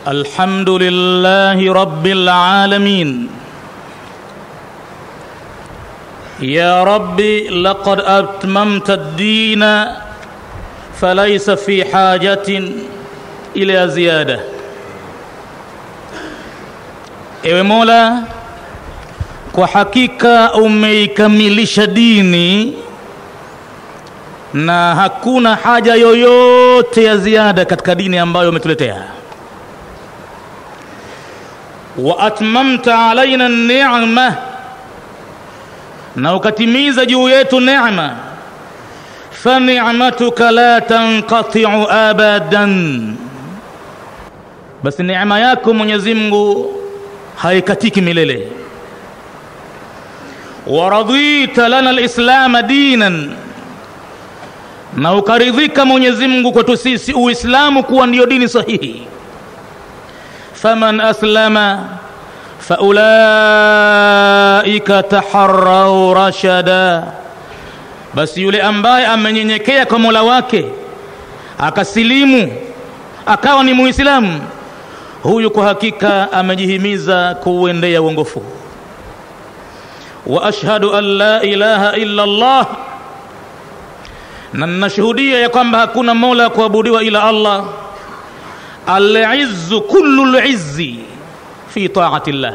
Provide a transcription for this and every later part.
الحمد لله رب العالمين يا رب لقد أتممت الدين فليس في حاجة إلى زيادة ewe mola kwa hakika umeikamilisha dini na hakuna haja yoyote ya ziada katika dini ambayo umetuletea wa atmamta alaina ni'ma na ukatimiza juu yetu neema fa ni'matuka la tanqati'u abadan basi neema yako Mwenyezi Mungu haikatiki milele waradhita lana alislama dinan na ukaridhika Mwenyezi Mungu kwetu sisi Uislamu kuwa ndiyo dini sahihi faman aslama faulaika taharrau rashada basi yule ambaye amenyenyekea kwa Mola wake akasilimu akawa ni muislamu huyu kwa hakika amejihimiza kuuendea uongofu wa ashhadu an la ilaha illa Allah na ninashuhudia ya kwamba hakuna mola kuabudiwa ila Allah al-izzu kullu al-izzi fi ta'ati Allah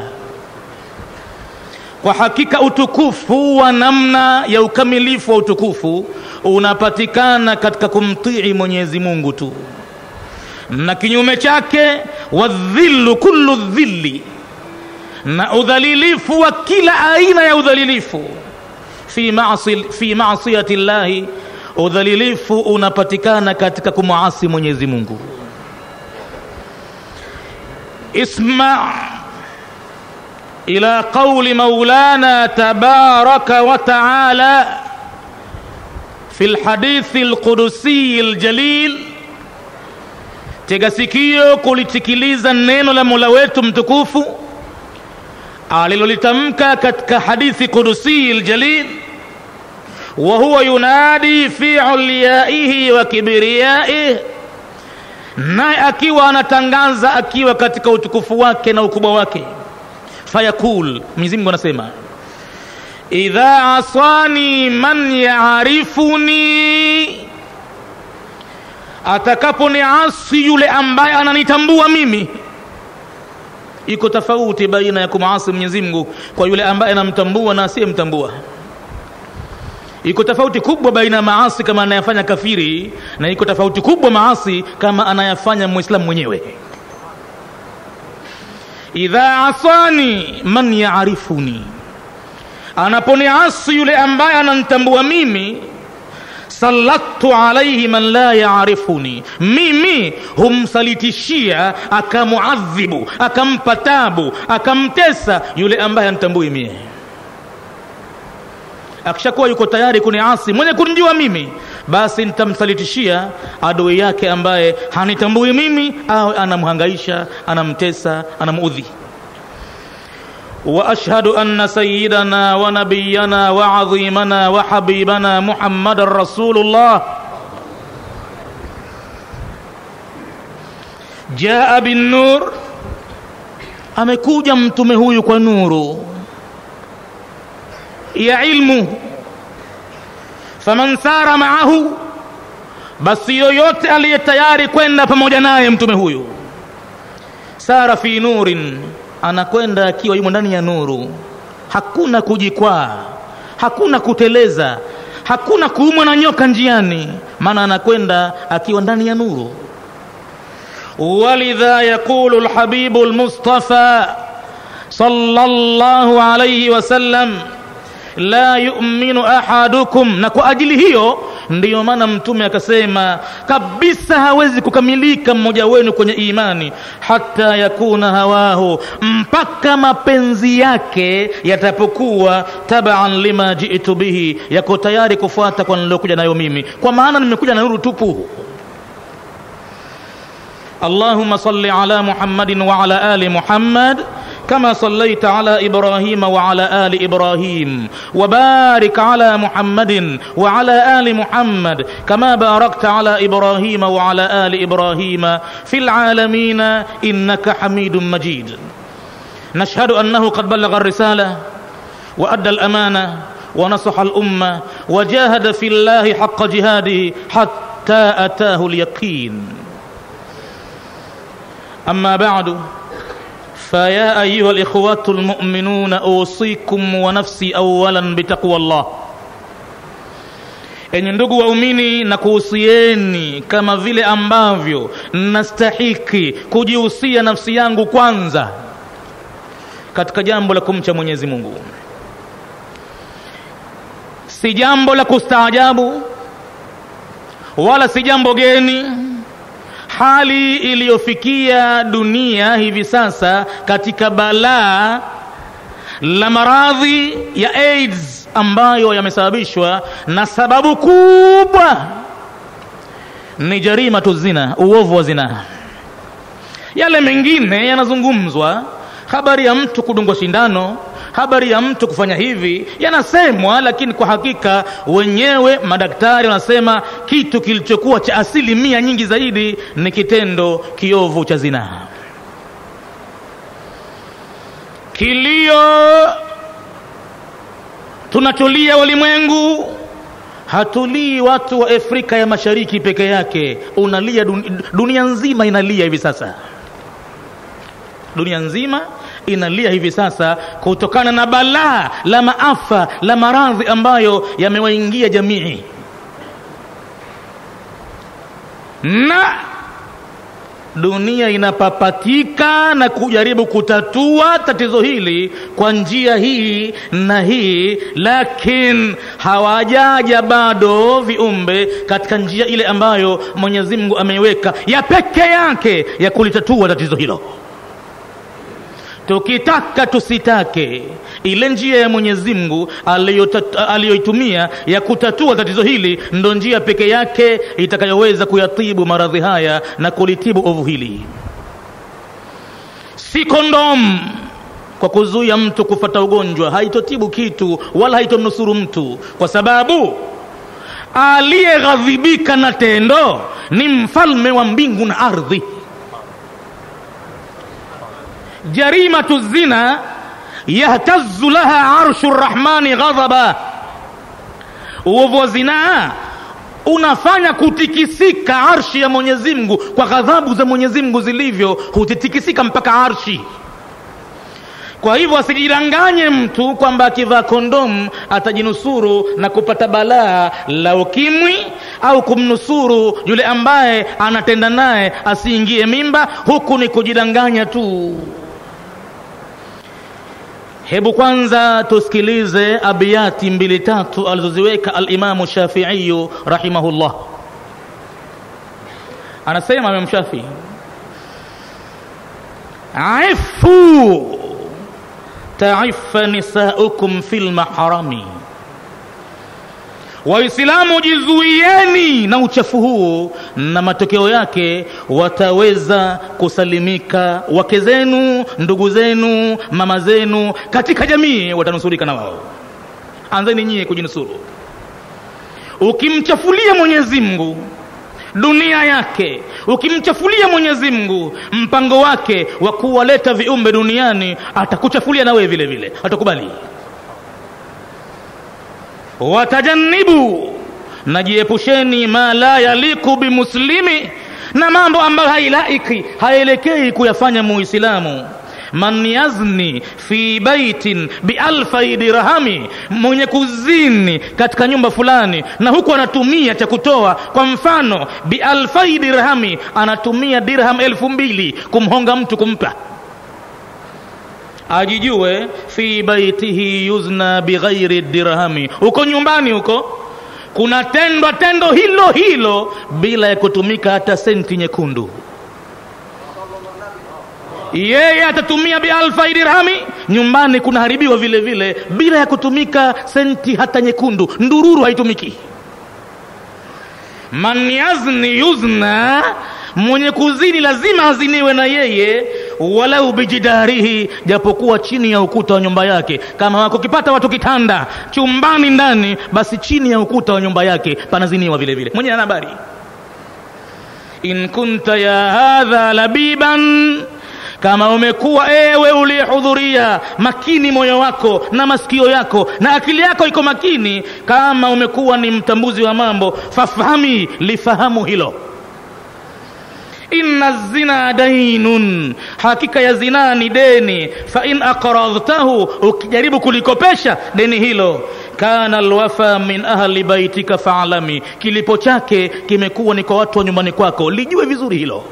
kwa hakika utukufu wa namna ya ukamilifu wa utukufu unapatikana katika kumtii Mwenyezi Mungu tu na kinyume chake wadhillu kullu dhilli na udhalilifu wa kila aina ya udhalilifu fi ma'si fi ma'siyati llahi udhalilifu unapatikana katika kumwasi Mwenyezi Mungu isma ila qawli maulana tabaraka wa ta'ala في الحديث القدسي الجليل tega sikio kulitikiliza neno la Mola wetu mtukufu alilolitamka katika hadithi kudusi aljalil wa huwa yunadi fi ulyaihi wa kibriyaihi naye akiwa anatangaza akiwa katika utukufu wake na ukubwa wake fayakul Mwenyezi Mungu anasema idha asani man yaarifuni atakaponiasi yule ambaye ananitambua mimi iko tofauti baina ya kumasi Mwenyezi Mungu kwa yule ambaye anamtambua na asiyemtambua iko tofauti kubwa baina ya maasi kama anayafanya kafiri na iko tofauti kubwa maasi kama anayafanya muislamu mwenyewe idha asani man yaarifuni anaponiasi yule ambaye ananitambua mimi salatu alaihi man la yaarifuni, mimi humsalitishia akamuadhibu, akampa tabu, akamtesa yule ambaye anitambui mie. Akishakuwa yuko tayari kuniasi mwenye kunijua mimi, basi nitamsalitishia adui yake ambaye hanitambui mimi, au anamhangaisha, anamtesa, anamuudhi. واشهد ان سيدنا ونبينا وعظيمنا وحبيبنا محمد رسول الله جاء بالنور amekuja mtume huyu kwa nuru ya ilmu faman sara maahu basi yoyote aliye tayari kwenda pamoja naye mtume huyu sara fi nurin anakwenda akiwa yumo ndani ya nuru hakuna kujikwaa hakuna kuteleza hakuna kuumwa na nyoka njiani maana anakwenda akiwa ndani ya nuru walidha yaqulu lhabibu lmustafa sallallahu alayhi wasallam la yu'minu ahadukum na kwa ajili hiyo ndiyo maana mtume akasema kabisa hawezi kukamilika mmoja wenu kwenye imani hata yakuna hawahu mpaka mapenzi yake yatapokuwa tabaan lima jitu bihi yako tayari kufuata kwa nilokuja nayo mimi kwa maana nimekuja na nuru tupu اللهم صل على محمد وعلى ال محمد كما صليت على ابراهيم وعلى ال ابراهيم وبارك على محمد وعلى ال محمد كما باركت على ابراهيم وعلى ال ابراهيم في العالمين انك حميد مجيد نشهد انه قد بلغ الرساله وادى الامانه ونصح الامه وجاهد في الله حق جهاده حتى اتاه اليقين اما بعد فيا ايها الاخوه المؤمنون اوصيكم ونفسي اولا بتقوى الله enye ndugu waumini na kuhusieni kama vile ambavyo nastahiki kujihusia nafsi yangu kwanza katika jambo la kumcha mwenyezi mungu si jambo la kustaajabu wala si jambo geni hali iliyofikia dunia hivi sasa katika balaa la maradhi ya aids ambayo yamesababishwa na sababu kubwa ni jarima tu zina uovu wa zinaa yale mengine yanazungumzwa habari ya mtu kudungwa shindano habari ya mtu kufanya hivi yanasemwa lakini kwa hakika wenyewe madaktari wanasema kitu kilichokuwa cha asilimia nyingi zaidi ni kitendo kiovu cha zinaa kilio tunacholia walimwengu hatulii watu wa afrika ya mashariki peke yake unalia dunia, dunia nzima inalia hivi sasa dunia nzima inalia hivi sasa kutokana na balaa la maafa la maradhi ambayo yamewaingia jamii na dunia inapapatika na kujaribu kutatua tatizo hili kwa njia hii na hii lakini hawajaja bado viumbe katika njia ile ambayo mwenyezi mungu ameiweka ya peke yake ya kulitatua tatizo hilo tukitaka tusitake ile njia ya mwenyezi mungu aliyoitumia ya kutatua tatizo hili ndo njia peke yake itakayoweza kuyatibu maradhi haya na kulitibu ovu hili si kondom kwa kuzuia mtu kufata ugonjwa haitotibu kitu wala haitomnusuru mtu kwa sababu aliyeghadhibika na tendo ni mfalme wa mbingu na ardhi jarimatu zina yahtazu laha arshu rrahmani ghadhaba uovu wa zinaa unafanya kutikisika arshi ya mwenyezi mungu kwa ghadhabu za mwenyezi mungu zilivyo hutitikisika mpaka arshi kwa hivyo asijidanganye mtu kwamba akivaa kondomu atajinusuru na kupata balaa la ukimwi au kumnusuru yule ambaye anatenda naye asiingie mimba huku ni kujidanganya tu hebu kwanza tusikilize abiyati mbili tatu alizoziweka alimamu shafiiyu rahimahullah anasema imam shafii ifu taifa nisaukum fi lmaharami waislamu jizuieni na uchafu huu na matokeo yake wataweza kusalimika wake zenu ndugu zenu mama zenu katika jamii watanusurika na wao anzeni nyie kujinusuru ukimchafulia mwenyezi mungu dunia yake ukimchafulia mwenyezi mungu mpango wake wa kuwaleta viumbe duniani atakuchafulia na wewe vile vile atakubali watajannibu najiepusheni ma la yaliku bimuslimi na mambo ambayo hailaiki haelekei kuyafanya muislamu man yazni fi baitin bialfai dirhami mwenye kuzini katika nyumba fulani na huku anatumia cha kutoa kwa mfano bialfai dirhami anatumia dirham elfu mbili kumhonga mtu kumpa ajijue fi baitihi yuzna bighairi dirhami huko nyumbani huko kunatendwa tendo hilo hilo bila ya kutumika hata senti nyekundu yeye atatumia bialfai dirhami nyumbani kunaharibiwa vile vile bila ya kutumika senti hata nyekundu ndururu haitumiki man yazni yuzna mwenye kuzini lazima aziniwe na yeye walau bijidarihi japokuwa chini ya ukuta wa nyumba yake kama wakukipata watu kitanda chumbani ndani basi chini ya ukuta wa nyumba yake panaziniwa vile vile mwenye ana habari in kunta ya hadha labiban kama umekuwa ewe uliyehudhuria makini moyo wako na masikio yako na akili yako iko makini kama umekuwa ni mtambuzi wa mambo fafahami lifahamu hilo inna zina dainun hakika ya zinaa ni deni fa in aqradhtahu ukijaribu kulikopesha deni hilo kana alwafa min ahli baitika faalami kilipo chake kimekuwa ni kwa watu wa nyumbani kwako lijue vizuri hilo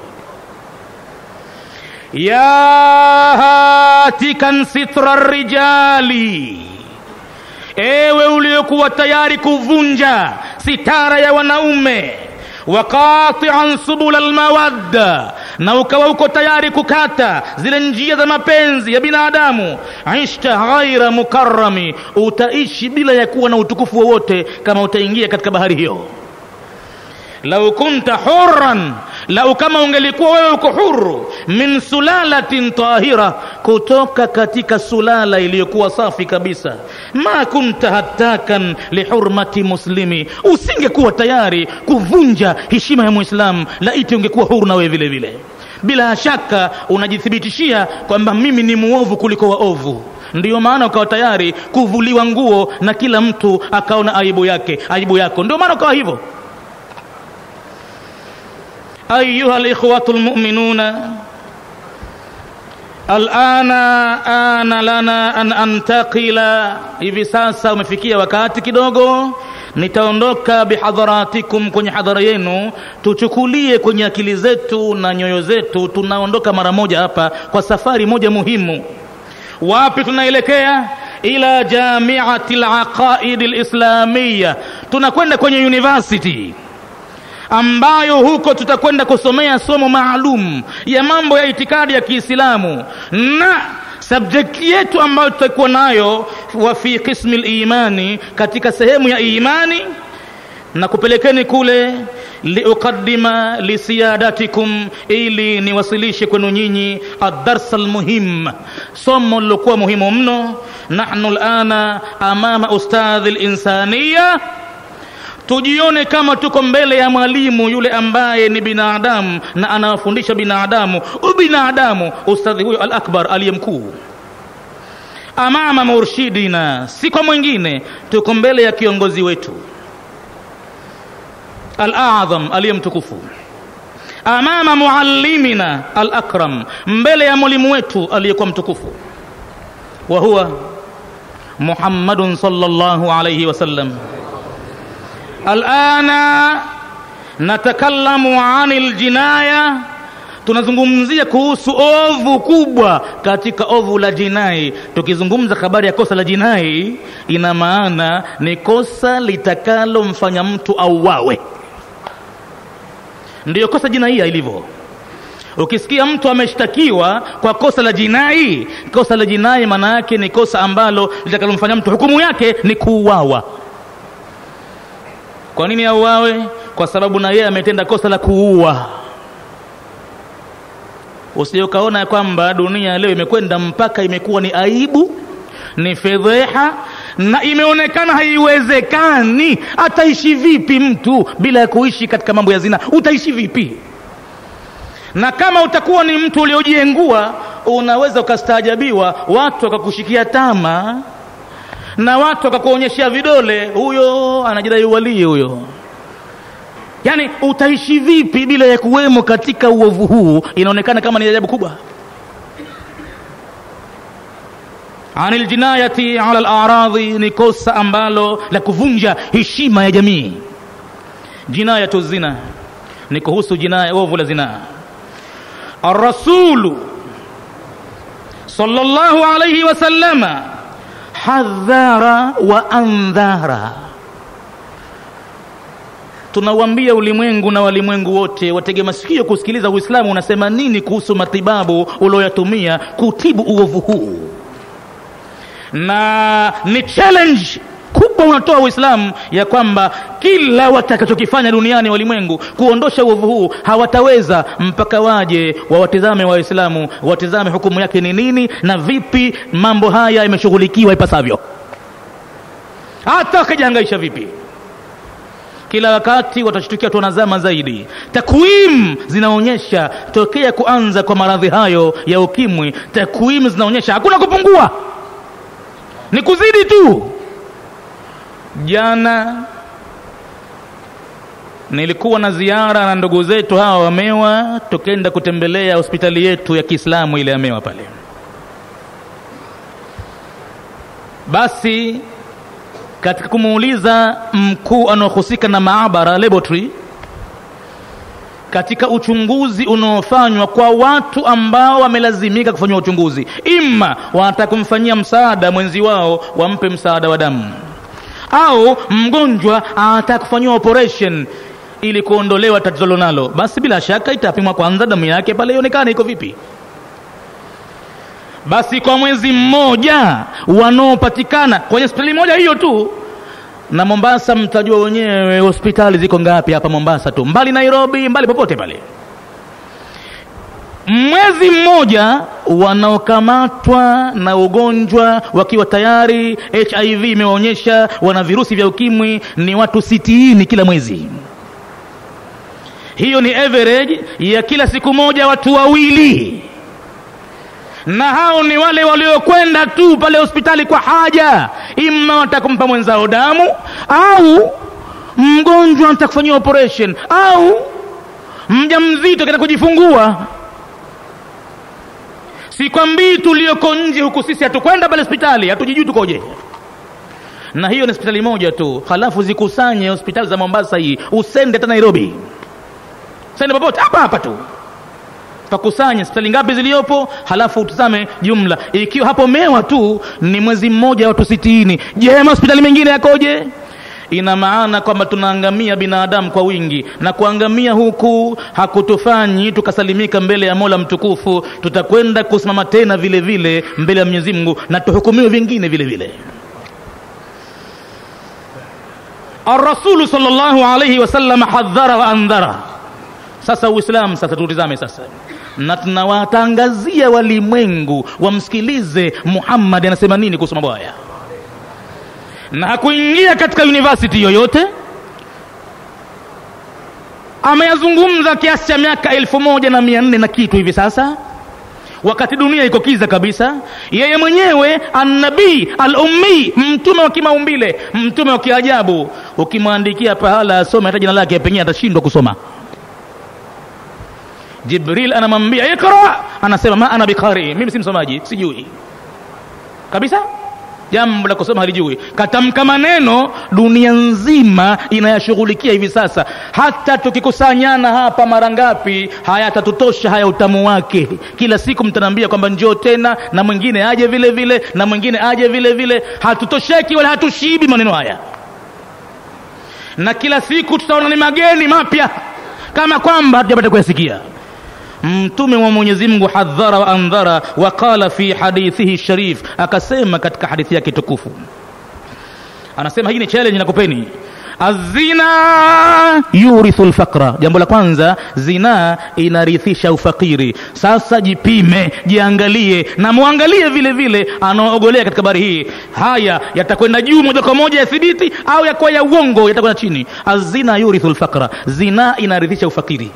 ya hatikan sitra rijali ewe uliokuwa tayari kuvunja sitara ya wanaume waqatian subula almawadda na ukawa uko tayari kukata zile njia za mapenzi ya binadamu ishta ghaira mukarrami utaishi bila ya kuwa na utukufu wowote kama utaingia katika bahari hiyo lau kunta hurran lau kama ungelikuwa wewe uko huru min sulalatin tahira kutoka katika sulala iliyokuwa safi kabisa ma kunta hatakan lihurmati muslimi usingekuwa tayari kuvunja heshima ya mwislamu laiti ungekuwa huru na wewe vile vile bila shaka unajithibitishia kwamba mimi ni muovu kuliko waovu ndiyo maana ukawa tayari kuvuliwa nguo na kila mtu akaona aibu yake aibu yako ndio maana ukawa hivyo أيها الإخوة المؤمنون الآن آن لنا أن أنتقل hivi sasa umefikia wakati kidogo nitaondoka bihadharatikum kwenye hadhara yenu tuchukulie kwenye akili zetu na nyoyo zetu tunaondoka mara moja hapa kwa safari moja muhimu wapi tunaelekea ila jamiati laqaidi lislamiya tunakwenda kwenye university ambayo huko tutakwenda kusomea somo maalum ya mambo ya itikadi ya Kiislamu na subject yetu ambayo tutakuwa nayo wa fi qismi limani, katika sehemu ya imani na kupelekeni kule liuqaddima lisiyadatikum, ili niwasilishe kwenu nyinyi adarsa almuhim, somo lilokuwa muhimu mno. Nahnu lana amama ustadhi linsaniya tujione kama tuko mbele ya mwalimu yule ambaye ni binadamu na anawafundisha binadamu ubinadamu ustadhi huyo al akbar aliye mkuu amama murshidina si kwa mwingine tuko mbele ya kiongozi wetu al adham aliye mtukufu amama muallimina al akram mbele ya mwalimu wetu aliyekuwa mtukufu wa huwa muhammadun sallallahu alayhi wasallam alana natakallamu anil jinaya tunazungumzia kuhusu ovu kubwa katika ovu la jinai tukizungumza habari ya kosa la jinai ina maana ni kosa litakalomfanya mtu auawe ndiyo kosa jinaia ilivyo ukisikia mtu ameshtakiwa kwa kosa la jinai kosa la jinai maana yake ni kosa ambalo litakalomfanya mtu hukumu yake ni kuuawa kwa nini auawe kwa sababu na yeye ametenda kosa la kuua usije ukaona kwamba dunia leo imekwenda mpaka imekuwa ni aibu ni fedheha na imeonekana haiwezekani ataishi vipi mtu bila ya kuishi katika mambo ya zina utaishi vipi na kama utakuwa ni mtu uliojiengua unaweza ukastaajabiwa watu wakakushikia tama na watu wakakuonyeshea vidole huyo anajidai walii huyo yaani utaishi vipi bila ya kuwemo katika uovu huu inaonekana kama ni ajabu kubwa anil jinayati ala laradhi ni kosa ambalo la kuvunja heshima ya jamii jinayatu zina ni kuhusu jinaya ovu la zinaa arrasulu sallallahu alayhi wasallama hadhara wa andhara tunauambia ulimwengu na walimwengu wote watege masikio kusikiliza uislamu unasema nini kuhusu matibabu ulioyatumia kutibu uovu huu na ni challenge kubwa kubwa unatoa uislamu ya kwamba kila watakachokifanya duniani walimwengu kuondosha uovu huu hawataweza mpaka waje wawatizame waislamu watizame hukumu yake ni nini na vipi mambo haya yameshughulikiwa ipasavyo hata wakajihangaisha vipi kila wakati watashtukia tunazama zaidi takwimu zinaonyesha tokea kuanza kwa maradhi hayo ya ukimwi takwimu zinaonyesha hakuna kupungua ni kuzidi tu jana nilikuwa na ziara na ndugu zetu hawa wamewa tukenda kutembelea hospitali yetu ya kiislamu ile amewa pale basi katika kumuuliza mkuu anaohusika na maabara laboratory katika uchunguzi unaofanywa kwa watu ambao wamelazimika kufanyiwa uchunguzi ima wanataka kumfanyia msaada mwenzi wao wampe msaada wa damu au mgonjwa anataka kufanyiwa operation ili kuondolewa tatizo lonalo basi bila shaka itapimwa kwanza damu yake pale ionekane iko vipi basi kwa mwezi mmoja wanaopatikana kwenye hospitali moja hiyo tu na mombasa mtajua wenyewe hospitali ziko ngapi hapa mombasa tu mbali nairobi mbali popote pale mwezi mmoja wanaokamatwa na ugonjwa wakiwa tayari hiv imewaonyesha wana virusi vya ukimwi ni watu sitini kila mwezi hiyo ni average ya kila siku moja watu wawili na hao ni wale waliokwenda tu pale hospitali kwa haja ima watakumpa mwenzao damu au mgonjwa anataka kufanyiwa operation au mja mzito kenda kujifungua sikwambii tulioko nje huku sisi hatukwenda pale hospitali hatujijui tukoje na hiyo ni hospitali moja tu halafu zikusanye hospitali za mombasa hii usende hata nairobi sende popote hapa hapa tu pakusanye hospitali ngapi ziliyopo halafu utazame jumla ikiwa hapo mewa tu ni mwezi mmoja watu sitini je hospitali mengine yakoje ina maana kwamba tunaangamia binadamu kwa wingi na kuangamia huku hakutufanyi tukasalimika mbele ya mola mtukufu tutakwenda kusimama tena vile vile mbele ya mwenyezi mungu na tuhukumiwe vingine vile vile arrasulu sal llahu alaihi wasallam hadhara wa andhara sasa uislamu sasa tutizame sasa na tunawatangazia walimwengu wamsikilize muhammadi anasema nini kuhusu mambo haya na hakuingia katika university yoyote ameyazungumza kiasi cha miaka elfu moja na mia nne na kitu hivi sasa wakati dunia iko kiza kabisa yeye mwenyewe annabii al-ummi mtume wa kimaumbile mtume wa kiajabu ukimwandikia pahala asome hata jina lake pengine atashindwa kusoma jibril anamwambia ikra anasema ma ana biqari mimi si msomaji sijui kabisa jambo la kusoma halijui katamka maneno dunia nzima inayashughulikia hivi sasa hata tukikusanyana hapa mara ngapi hayatatutosha haya utamu wake kila siku mtanaambia kwamba njoo tena na mwingine aje vile vile na mwingine aje vile vile hatutosheki wala hatushibi maneno haya na kila siku tutaona ni mageni mapya kama kwamba hatujapata kuyasikia mtume wa mwenyezi mungu hadhara wa andhara wa qala fi hadithihi sharif akasema katika hadithi yake tukufu anasema hii ni challenge nakupeni azina yurithu lfaqra jambo la kwanza zinaa inarithisha ufakiri sasa jipime jiangalie na mwangalie vile vile anaoogolea katika habari hii haya yatakwenda juu moja kwa moja yathibiti au yakuwa ya uongo yatakwenda chini azina yurithu lfaqra zinaa inarithisha ufakiri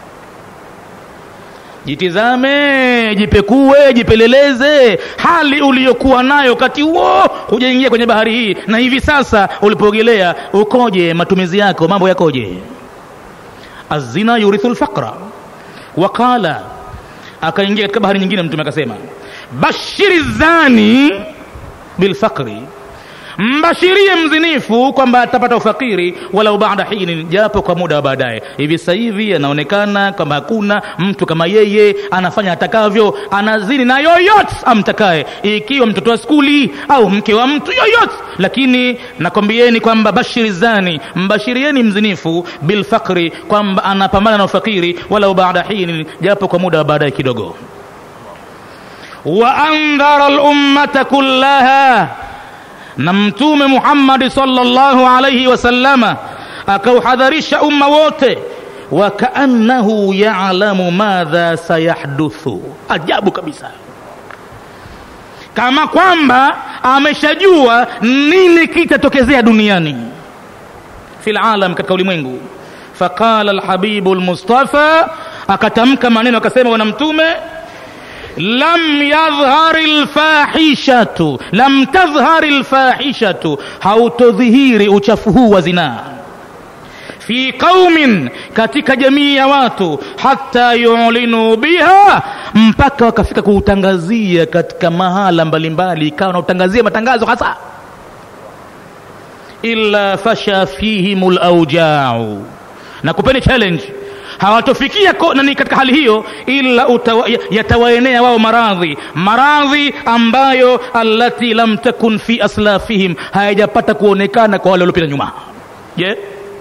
jitizame jipekue jipeleleze hali uliyokuwa nayo wakati huo hujaingia kwenye bahari hii na hivi sasa ulipoogelea ukoje matumizi yako mambo yakoje azina yurithu lfaqra waqala akaingia katika bahari nyingine mtume akasema bashiri zani bilfaqri mbashirie mzinifu kwamba atapata ufakiri walau baada hini japo kwa muda wa baadaye hivi sasa hivi anaonekana kwamba hakuna mtu kama yeye anafanya atakavyo anazini na yoyote amtakaye ikiwa mtoto wa skuli au mke wa mtu yoyote lakini nakwambieni kwamba bashiri zani mbashirieni mzinifu bilfakri kwamba anapambana na ufakiri walau baada hini japo kwa muda wa baadaye kidogo wa andhara lummata kullaha na mtume muhammadi sallallahu alaihi wasallama akauhadharisha umma wote wakaannahu yalamu madha sayahduthu ajabu kabisa kama kwamba ameshajua nini kitatokezea duniani fi lalam katika ulimwengu faqala lhabibu lmustafa akatamka maneno akasema bwana mtume lam yadhhari lfahishatu lam tadhhari lfahishatu hautodhihiri uchafu huu wa zinaa fi qaumin katika jamii ya watu hata yulinu biha mpaka wakafika kuutangazia katika mahala mbalimbali ikawa nautangazia matangazo hasa illa fasha fihim laujau na kupeni challenge hawatofikia nani katika hali hiyo ila utawa, yatawaenea wao maradhi maradhi ambayo allati lam takun fi aslafihim hayajapata kuonekana kwa wale waliopita nyuma je yeah?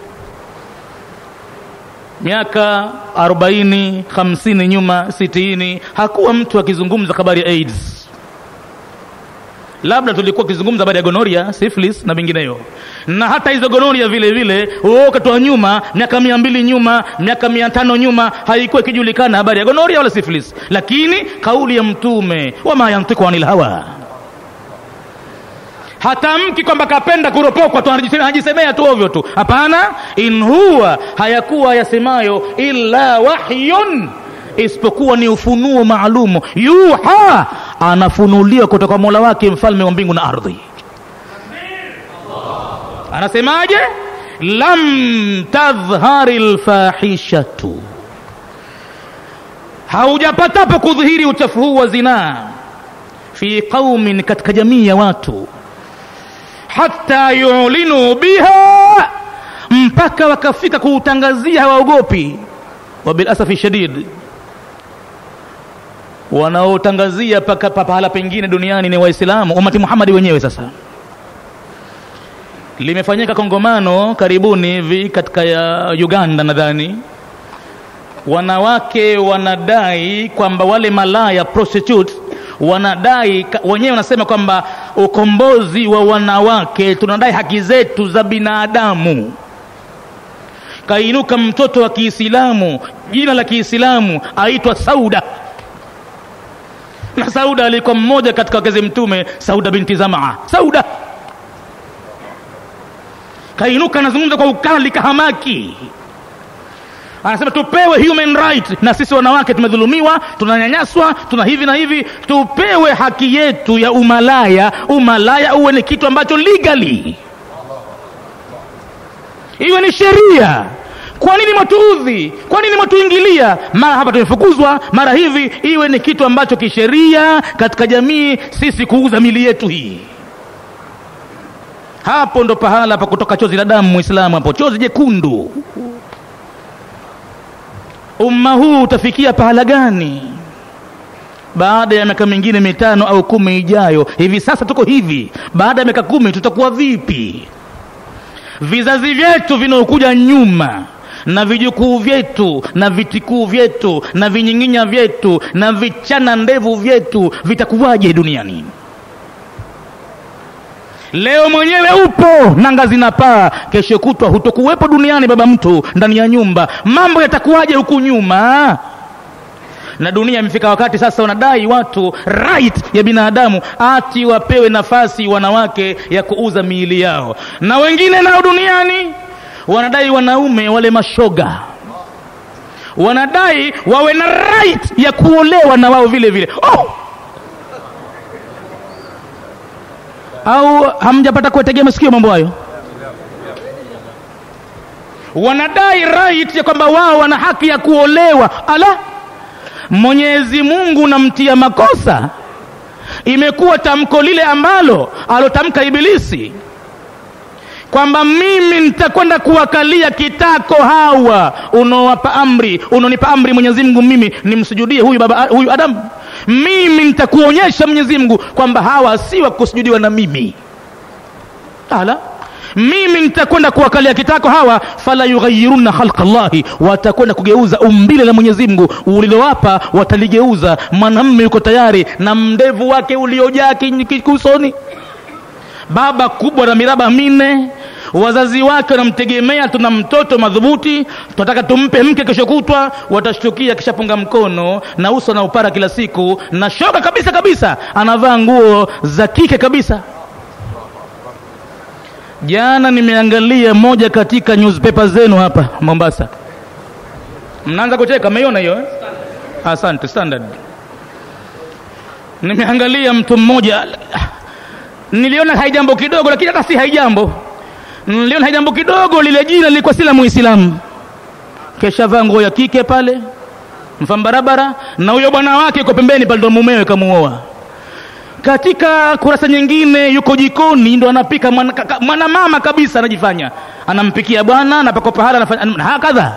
miaka 40 50 nyuma 60 hakuwa mtu akizungumza habari ya aids labda tulikuwa tukizungumza habari ya gonoria syphilis na vingineyo na hata hizo gonoria vile vile wakati wa nyuma miaka mia mbili nyuma miaka mia tano nyuma haikuwa ikijulikana habari ya gonoria wala syphilis lakini kauli ya mtume wama yantiku anil hawa hatamki kwamba kapenda kuropokwa tu anajisemea tu ovyo tu hapana in huwa hayakuwa yasemayo illa wahyun isipokuwa ni ufunuo maalumu yuha anafunuliwa kutoka mola wake mfalme wa mbingu na ardhi anasemaje lam tadhhari lfahishatu haujapatapo kudhihiri uchafu huu wa zinaa fi qaumin katika jamii ya watu hata yulinu biha mpaka wakafika kuutangazia hawaogopi wabilasafi shadid wanaotangazia paka pahala pengine duniani ni waislamu umati muhamadi wenyewe sasa limefanyika kongamano karibuni hivi katika ya uganda nadhani wanawake wanadai kwamba wale malaya prostitutes wanadai wenyewe wanasema kwamba ukombozi wa wanawake tunadai haki zetu za binadamu kainuka mtoto wa kiislamu jina la kiislamu aitwa sauda na sauda alikuwa mmoja katika wakezi mtume sauda binti zamaa sauda kainuka anazungumza kwa ukali kahamaki anasema tupewe human right na sisi wanawake tumedhulumiwa tunanyanyaswa tuna hivi na hivi tupewe haki yetu ya umalaya umalaya uwe ni kitu ambacho legally iwe ni sheria kwa nini mwatuudhi kwa nini mwatuingilia mara hapa tumefukuzwa mara hivi iwe ni kitu ambacho kisheria katika jamii sisi kuuza mili yetu hii hapo ndo pahala pa kutoka chozi la damu mwislamu hapo chozi jekundu umma huu utafikia pahala gani baada ya miaka mingine mitano au kumi ijayo hivi sasa tuko hivi baada ya miaka kumi tutakuwa vipi vizazi vyetu vinaokuja nyuma na vijukuu vyetu na vitikuu vyetu na vinyinginya vyetu na vichana ndevu vyetu vitakuwaje duniani leo mwenyewe upo nanga zinapaa kesho kutwa hutokuwepo duniani baba mtu ndani ya nyumba mambo yatakuwaje huku nyuma na dunia imefika wakati sasa wanadai watu right ya binadamu ati wapewe nafasi wanawake ya kuuza miili yao na wengine nao duniani wanadai wanaume wale mashoga wanadai wawe na right ya kuolewa na wao vile vile oh! au hamjapata kuwategea masikio mambo hayo wanadai right ya kwamba wao wana haki ya kuolewa ala mwenyezi mungu namtia makosa imekuwa tamko lile ambalo alotamka ibilisi kwamba mimi nitakwenda kuwakalia kitako hawa unaowapa amri unaonipa amri mwenyezi mungu mimi nimsujudie huyu baba huyu adamu mimi nitakuonyesha mwenyezi mungu kwamba hawa si wa kusujudiwa na mimi ala mimi nitakwenda kuwakalia kitako hawa fala yughayirunna khalqa llahi watakwenda kugeuza umbile la mwenyezi mungu ulilowapa wataligeuza mwanamme yuko tayari na mndevu wake uliojaa kusoni baba kubwa na miraba minne wazazi wake wanamtegemea tuna mtoto madhubuti tunataka tumpe mke kesho kutwa watashtukia kishapunga mkono na uso na upara kila siku na shoga kabisa kabisa anavaa nguo za kike kabisa jana nimeangalia moja katika newspaper zenu hapa mombasa mnaanza kucheka mmeiona hiyo eh? asante standard nimeangalia mtu mmoja niliona haijambo kidogo lakini hata si haijambo niliona haijambo kidogo lile jina lilikuwa si la muislamu keshavaa nguo ya kike pale mfam barabara na huyo bwana wake yuko pembeni pale ndo mumewe kamuoa katika kurasa nyingine yuko jikoni ndo anapika mwana, kaka- mwana mama kabisa anajifanya anampikia bwana anapaka pahala anafanya hakadha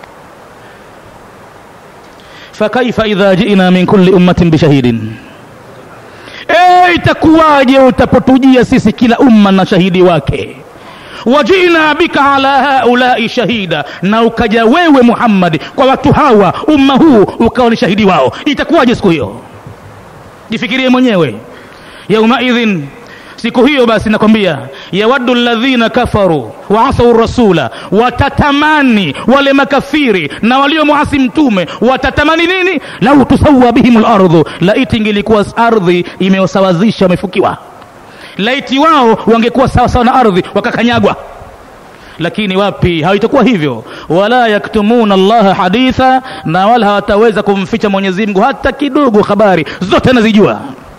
fakaifa idha jina min kulli ummatin bishahidin e, itakuwaje utapotujia sisi kila umma na shahidi wake wajina bika ala haulai shahida na ukaja wewe muhammadi kwa watu hawa umma huu ukawa ni shahidi wao itakuwaje siku hiyo jifikirie mwenyewe yaumaidhin siku hiyo basi nakwambia yawaddu ladhina kafaru waasau rasula watatamani wale makafiri na waliomuasi mtume watatamani nini lau tusawa bihim lardhu laiti ingilikuwa ardhi imewasawazisha wamefukiwa laiti wao wangekuwa sawasawa na ardhi wakakanyagwa lakini wapi haitakuwa hivyo wala yaktumuna allaha haditha na wala hawataweza kumficha mwenyezi mungu hata kidogo habari zote anazijua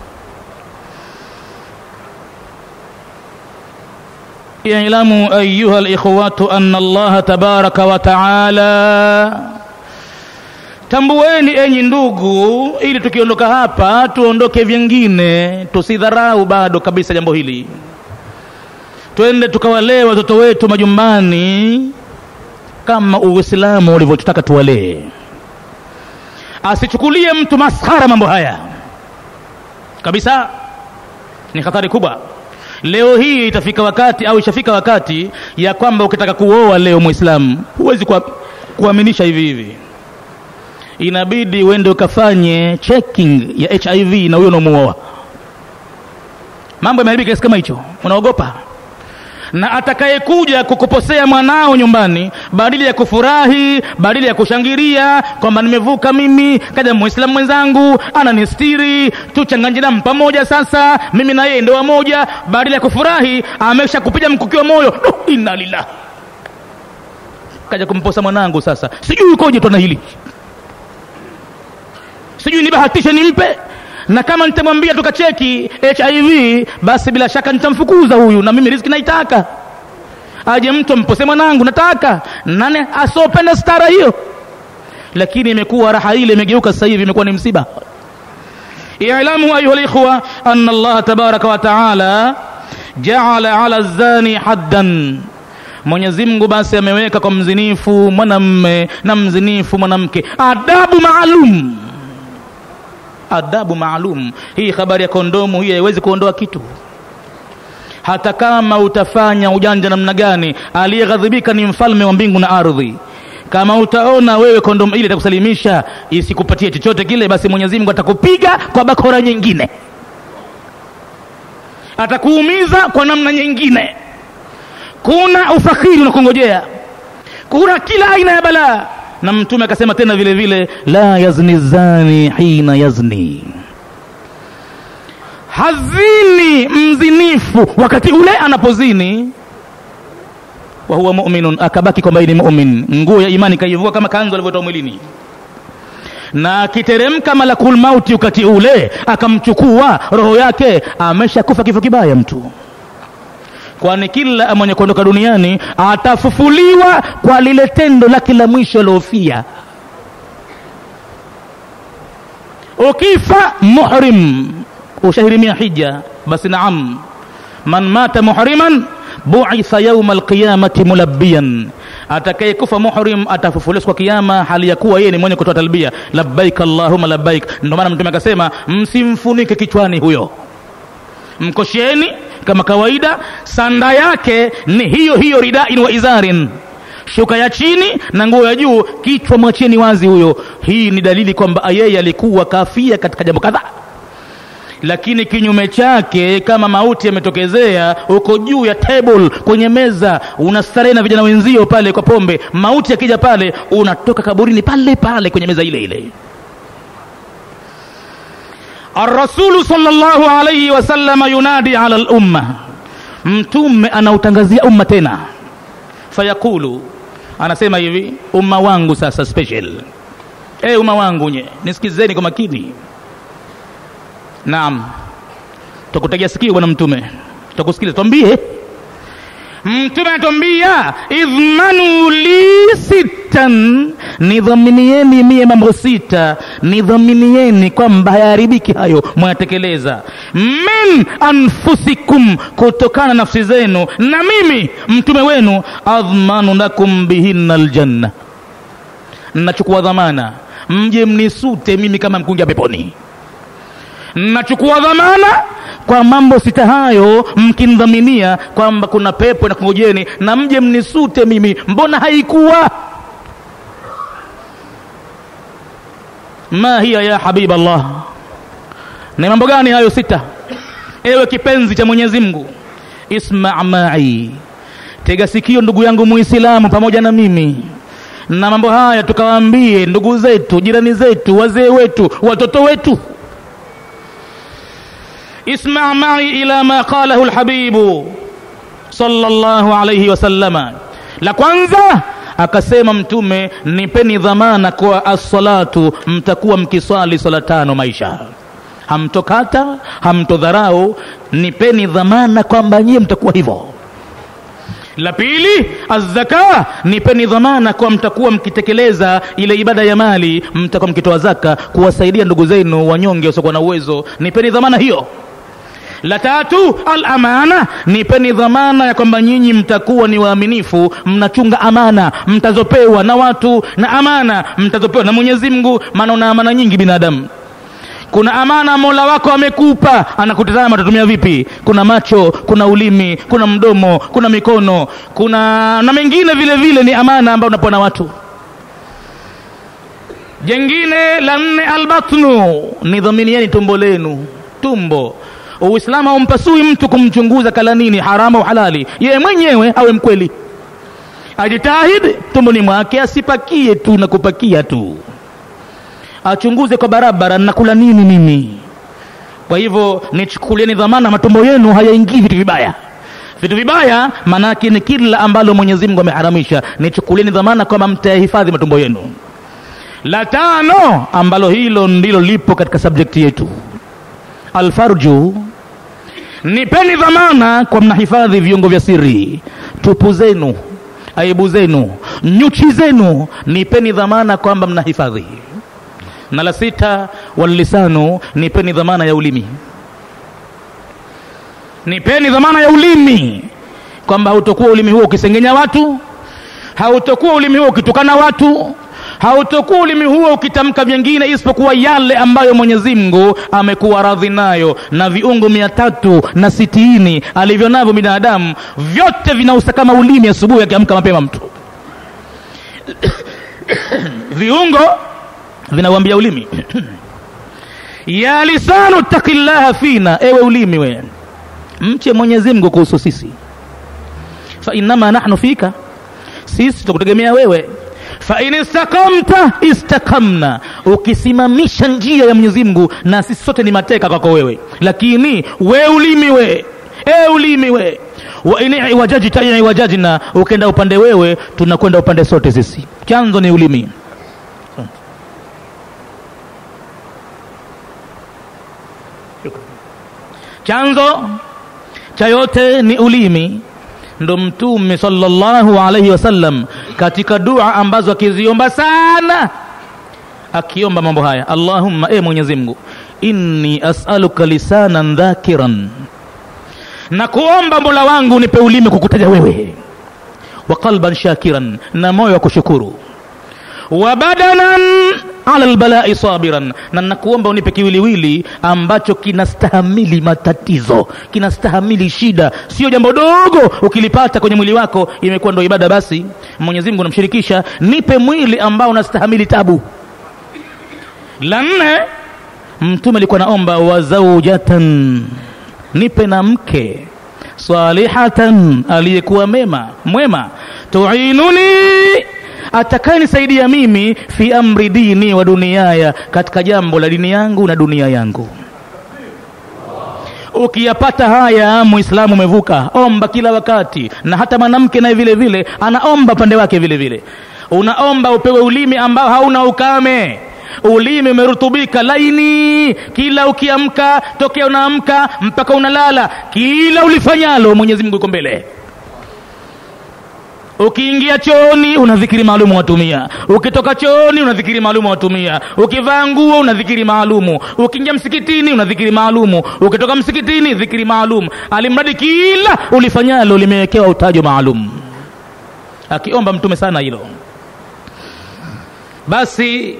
اعلموا أيها الإخوة أن الله تبارك وتعالى tambueni enyi ndugu ili tukiondoka hapa tuondoke vyengine tusidharau bado kabisa jambo hili twende tukawalee watoto wetu majumbani kama uislamu ulivyotutaka tuwalee asichukulie mtu maskhara mambo haya kabisa ni hatari kubwa leo hii itafika wakati au ishafika wakati ya kwamba ukitaka kuoa leo mwislamu huwezi kuwa- kuaminisha hivi hivi inabidi uende ukafanye checking ya hiv na huyo unamuoa mambo yameharibika kiasi kama hicho unaogopa na atakayekuja kukuposea mwanao nyumbani badili ya kufurahi badili ya kushangilia kwamba nimevuka mimi kaja muislamu mwenzangu ananistiri tuchanganye damu pamoja sasa mimi na yeye ndoa moja badili ya kufurahi amesha kupiga mkuki wa moyo Duh, inna lillah kaja kumposa mwanangu sasa sijui ukoje twana hili sijui nibahatishe nimpe na kama nitamwambia tukacheki hiv basi bila shaka nitamfukuza huyu na mimi riziki naitaka aje mtu ampose mwanangu nataka nane asiopenda stara hiyo lakini imekuwa raha ile imegeuka sasa hivi imekuwa ni msiba ilamu ayuha likhwa ana allaha tabaraka wa taala jaala ala zani haddan mwenyezi mungu basi ameweka kwa mzinifu mwanamme na mzinifu mwanamke adabu maalum adabu maalum hii habari ya kondomu hii haiwezi kuondoa kitu hata kama utafanya ujanja namna gani aliyeghadhibika ni mfalme wa mbingu na ardhi kama utaona wewe kondomu ile itakusalimisha isikupatie chochote kile basi mwenyezi mungu atakupiga kwa bakora nyingine atakuumiza kwa namna nyingine kuna ufakiri unakungojea kuna kila aina ya balaa na mtume akasema tena vile vile la yazni zani hina yazni hazini mzinifu wakati ule anapozini wa huwa muminun akabaki kwamba ni mumin nguo ya imani kaivua kama kanzu alivyotoa mwilini na akiteremka malakul mauti wakati ule akamchukua roho yake ameshakufa kifo kibaya mtu kwani kila mwenye kuondoka duniani atafufuliwa kwa lile tendo lake la mwisho aliofia ukifa muhrim ushahirimia hija basi naam man mata muhriman buitha yauma alqiyamati mulabbiyan atakayekufa muhrim atafufuliwa siku ya kiyama hali ya kuwa yeye ni mwenye kutoa talbia labbaik allahumma labbaik ndio maana mtume akasema msimfunike kichwani huyo mkosheni kama kawaida sanda yake ni hiyo hiyo ridain wa izarin shuka ya chini na nguo ya juu kichwa mwacheni wazi huyo hii ni dalili kwamba yeye alikuwa kafia katika jambo kadhaa lakini kinyume chake kama mauti yametokezea uko juu ya table kwenye meza unastarehe na vijana wenzio pale kwa pombe mauti yakija pale unatoka kaburini pale pale kwenye meza ile ile الرسول صلى الله عليه وسلم ينادي على الأمة mtume anautangazia umma tena fayaqulu anasema hivi umma wangu sasa special e umma wangu nye nisikizeni kwa makini naam takutegea sikio bwana mtume takusikiliza twambie mtume anatwambia idhmanu li sittan nidhaminieni mie mambo sita nidhaminieni kwamba hayaharibiki hayo mwayatekeleza min anfusikum kutokana na nafsi zenu na mimi mtume wenu adhmanu lakum bihinna aljanna nachukua dhamana mje mnisute mimi kama mkunja peponi nachukua dhamana kwa mambo sita hayo mkindhaminia kwamba kuna pepo na kungojeni na mje mnisute mimi mbona haikuwa ma hiya ya habib allah ni mambo gani hayo sita ewe kipenzi cha mwenyezi mungu isma mai tega sikio ndugu yangu muislamu pamoja na mimi na mambo haya tukawaambie ndugu zetu jirani zetu wazee wetu watoto wetu اسمع معي إلى ما قاله الحبيب صلى الله عليه وسلم la kwanza akasema mtume nipeni dhamana kwa assalatu mtakuwa mkiswali swala tano maisha hamtokata hamtodharau nipeni dhamana kwamba nyie mtakuwa hivyo la pili azzaka nipeni dhamana kwa mtakuwa mkitekeleza ile ibada ya mali mtakuwa mkitoa zaka kuwasaidia ndugu zenu wanyonge wasiokuwa na uwezo nipeni dhamana hiyo la tatu alamana nipeni dhamana ya kwamba nyinyi mtakuwa ni waaminifu mnachunga amana mtazopewa na watu na amana mtazopewa na mwenyezi mungu maana una amana nyingi binadamu kuna amana mola wako amekupa anakutazama utatumia vipi kuna macho kuna ulimi kuna mdomo kuna mikono kuna na mengine vile vile ni amana ambayo unapewa na watu jengine la nne albatnu nidhaminieni tumbo lenu tumbo uislamu haumpasui mtu kumchunguza kala nini haramu au halali yeye mwenyewe awe mkweli ajitahidi tumboni mwake asipakie tu na kupakia tu achunguze kwa barabara nakula nini mimi kwa hivyo nichukulieni dhamana matumbo yenu hayaingii vitu vibaya vitu vibaya maanake ni kila ambalo mwenyezi mungu ameharamisha nichukulieni dhamana kwamba mtayahifadhi matumbo yenu la tano ambalo hilo ndilo lipo katika subjekti yetu alfarju nipeni dhamana kwa mnahifadhi viungo vya siri tupu zenu aibu zenu nyuchi zenu nipeni dhamana kwamba mnahifadhi na la sita wallisanu nipeni dhamana ya ulimi nipeni dhamana ya ulimi kwamba hautokuwa ulimi huo ukisengenya watu hautokuwa ulimi huo ukitukana watu hautokuwa ulimi huo ukitamka vyengine isipokuwa yale ambayo mwenyezi mungu amekuwa radhi nayo na viungo mia tatu na sitini alivyo navyo binadamu vyote vinausa kama ulimi asubuhi akiamka mapema mtu viungo vinauambia ulimi ya lisanu takillaha fina ewe ulimi we mche mwenyezi mungu kuhusu sisi fa innama nahnu fika sisi tutakutegemea wewe fain istakamta istakamna ukisimamisha njia ya mwenyezi mungu na sisi sote ni mateka kwako wewe lakini we ulimi we e ulimi we wain iwajajta iwajajna ukenda upande wewe tunakwenda upande sote sisi chanzo ni ulimi chanzo cha yote ni ulimi ndo mtume sallallahu alaihi wasallam katika dua ambazo akiziomba sana akiomba mambo haya allahumma e mwenyezi mungu inni asaluka lisanan dhakiran na kuomba mola wangu nipe ulimi kukutaja wewe wa qalban shakiran na moyo wa kushukuru wa badanan ala lbalai sabiran na nakuomba unipe kiwiliwili ambacho kinastahamili matatizo kinastahamili shida sio jambo dogo ukilipata kwenye mwili wako imekuwa ndo ibada basi mwenyezi mungu namshirikisha nipe mwili ambao unastahamili tabu la nne mtume alikuwa naomba wa zaujatan nipe na mke salihatan aliyekuwa mema mwema tuinuni atakayenisaidia mimi fi amri dini wa duniaya katika jambo la dini yangu na dunia yangu ukiyapata haya muislamu umevuka omba kila wakati na hata mwanamke naye vile vile anaomba pande wake vile vile unaomba upewe ulimi ambao hauna ukame ulimi umerutubika laini kila ukiamka tokea unaamka mpaka unalala kila ulifanyalo mwenyezi mungu yuko mbele ukiingia chooni una dhikiri maalumu watumia ukitoka chooni una dhikiri maalumu watumia ukivaa nguo una dhikiri maalumu ukiingia msikitini una dhikiri maalumu ukitoka msikitini dhikiri maalum alimradi kila ulifanyalo limewekewa utajo maalum akiomba mtume sana hilo basi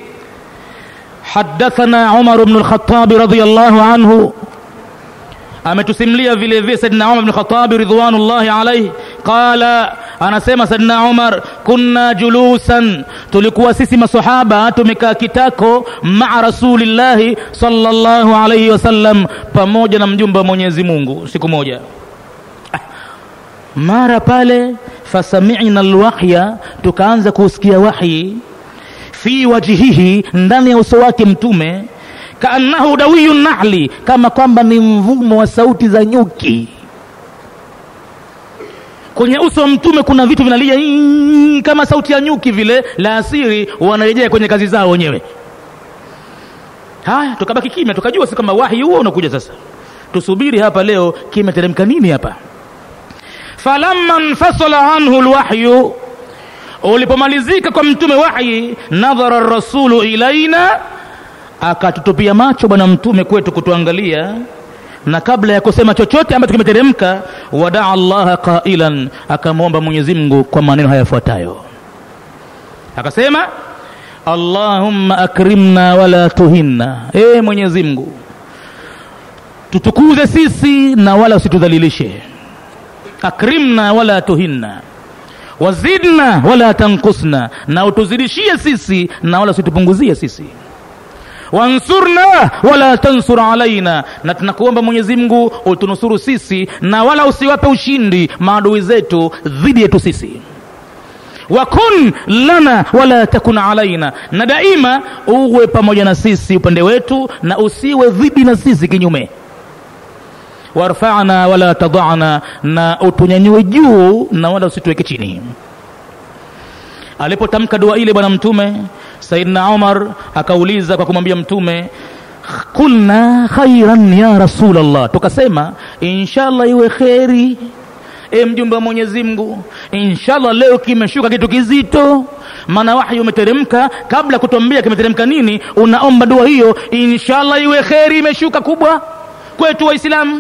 حدثنا عمر بن الخطاب رضي الله عنه ametusimlia vile vile saidina umar bni khatabi ridwanullahi alaihi qala anasema saidina umar kunna julusan tulikuwa sisi masahaba tumekaa kitako maa rasulillahi salllahu alaihi wasallam pamoja na mjumbe wa mwenyezi mungu siku moja mara pale fasamina lwahya tukaanza kusikia wahyi fi wajihihi ndani ya uso wake mtume kaannahu dawiyu nahli kama kwamba ni mvumo wa sauti za nyuki kwenye uso wa mtume kuna vitu vinalia "ing", kama sauti ya nyuki vile la asiri wanarejea kwenye kazi zao wenyewe haya tukabaki kimya tukajua si kama wahi huo unakuja sasa tusubiri hapa leo kimeteremka nini hapa falamma nfasala anhu lwahyu ulipomalizika kwa mtume wahyi nadhara rasulu ilaina akatutupia macho bwana mtume kwetu kutuangalia na kabla ya kusema chochote ambacho kimeteremka wadaa llaha qailan akamwomba mwenyezi mungu kwa maneno haya yafuatayo akasema allahumma akrimna wala tuhinna ee mwenyezi mungu tutukuze sisi na wala usitudhalilishe akrimna wala tuhinna wazidna wala tankusna na utuzidishie sisi na wala usitupunguzie sisi wansurna wala tansur alaina na tunakuomba mwenyezi mungu utunusuru sisi na wala usiwape ushindi maadui zetu dhidi yetu sisi wakun lana wala takun alaina na daima uwe pamoja na sisi upande wetu na usiwe dhidi na sisi kinyume warfana wala tadana na utunyanyue juu na wala usituweke chini alipotamka dua ile bwana mtume saidna umar akauliza kwa kumwambia mtume kulna khairan ya rasulllah tukasema inshallah iwe kheri e mjumbe wa mwenyezi mungu inshallah leo kimeshuka kitu kizito maana wahyi umeteremka kabla kutuambia kimeteremka nini unaomba dua hiyo inshallah iwe kheri imeshuka kubwa kwetu waislamu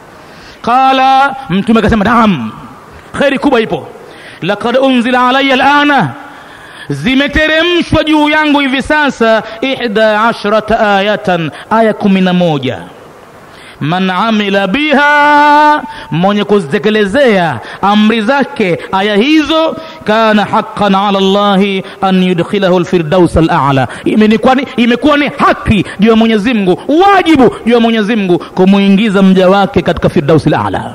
qala mtume akasema naam kheri kubwa ipo lakad unzila alaya lana zimeteremshwa juu yangu hivi sasa ihda ashrata ayatan aya kumi na moja man amila biha mwenye kuzitekelezea amri zake aya hizo kana haqan ala llahi an yudkhilahu lfirdaus alala imekuwa ni haki juu ya mwenyezi mungu wajibu juu ya mwenyezi mungu kumwingiza mja wake katika firdausi lala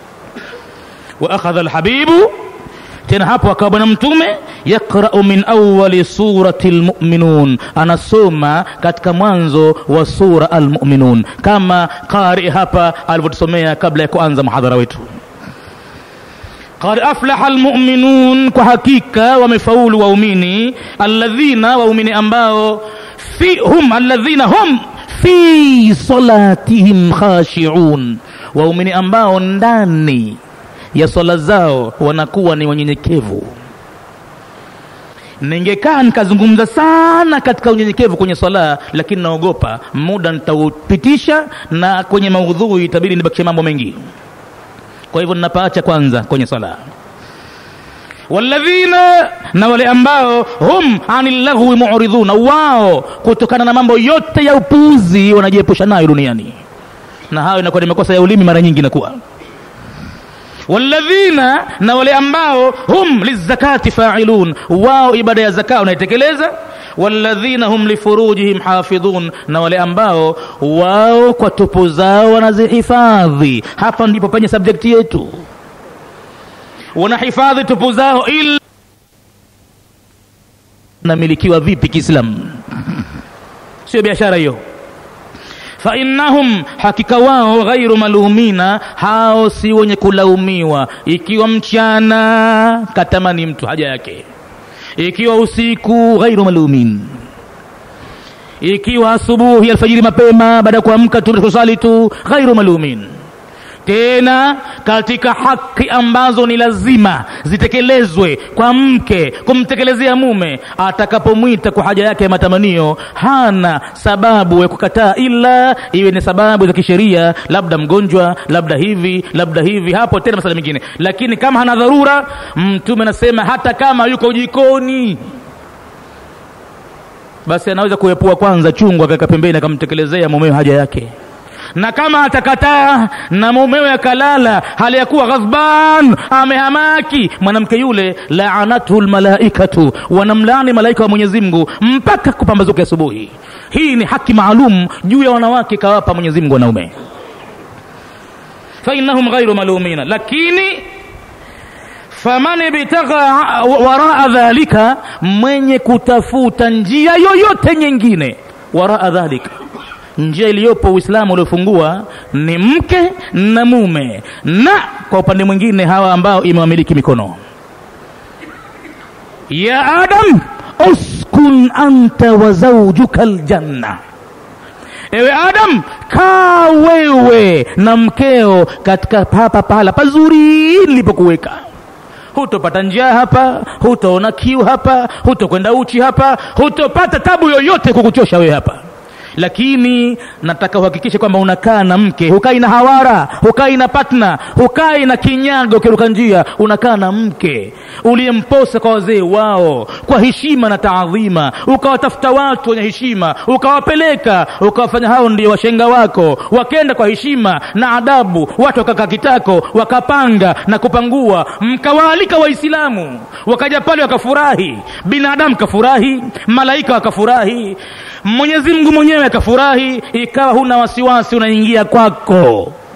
wa akhadha lhabibu tena hapo akawa bwana mtume yaqrau min awali surati lmuminun anasoma katika mwanzo wa sura almuminun kama qari hapa alivyotusomea kabla ya kuanza muhadhara wetu qad aflaha almuminun kwa hakika wamefaulu waumini alladhina waumini ambao fi hum alladhina hum fi salatihim khashiun waumini ambao ndani ya swala zao wanakuwa ni wanyenyekevu ningekaa nikazungumza sana katika unyenyekevu kwenye swala lakini naogopa muda nitaupitisha na kwenye maudhui itabidi nibakishe mambo mengi kwa hivyo ninapaacha kwanza kwenye swala walladhina na wale ambao hum ani llaghwi muridhuna wao kutokana na mambo yote ya upuuzi wanajiepusha nayo duniani na hayo inakuwa ni makosa ya ulimi mara nyingi inakuwa walladhina na wale ambao hum lizakati failun wao ibada ya zaka wanaitekeleza walladhina hum lifurujihim hafidhun na wale ambao wao kwa tupu zao wanazihifadhi hapa ndipo penye subjekti yetu wanahifadhi tupu zao ila namilikiwa vipi kiislamu sio biashara hiyo fainnahum hakika wao ghairu malumina hao si wenye kulaumiwa ikiwa mchana katamani mtu haja yake ikiwa usiku ghairu malumin ikiwa asubuhi alfajiri mapema baada ya kuamka tu kusali tu ghairu malumin tena katika haki ambazo ni lazima zitekelezwe kwa mke kumtekelezea mume atakapomwita kwa haja yake ya matamanio hana sababu ya kukataa ila iwe ni sababu za kisheria labda mgonjwa labda hivi labda hivi hapo tena masala mengine lakini kama hana dharura mtume anasema hata kama yuko jikoni basi anaweza kuepua kwanza chungu akaweka pembeni akamtekelezea mumewe haja yake na kama atakataa na mumewe akalala hali ya kuwa ghadhban amehamaki mwanamke yule laanathu lmalaikatu wanamlaani malaika wa mwenyezi mungu mpaka kupambazuka asubuhi hii ni haki maalum juu ya wanawake kawapa mwenyezi mungu wanaume fainahum ghairu malumina lakini faman ibtagha waraa dhalika mwenye kutafuta njia yoyote nyingine waraa dhalika njia iliyopo uislamu uliofungua ni mke na mume na kwa upande mwingine hawa ambao imewamiliki mikono ya adam uskun anta wa zaujuka ljanna ewe adam kaa wewe na mkeo katika hapa pahala pazuri nilipokuweka hutopata njaa hapa hutoona kiu hapa hutokwenda uchi hapa hutopata tabu yoyote kukuchosha wewe hapa lakini nataka uhakikishe kwamba unakaa na mke hukai na hawara hukai na patna hukai na kinyago ukiruka njia unakaa na mke uliyemposa kwa wazee wao kwa heshima na taadhima ukawatafuta watu wenye heshima ukawapeleka ukawafanya hao ndio washenga wako wakenda kwa heshima na adabu watu wakakaa kitako wakapanga na kupangua mkawaalika waislamu wakaja pale wakafurahi binadamu kafurahi malaika wakafurahi mwenyezi mungu mwenyewe akafurahi ikawa huna wasiwasi unaingia kwako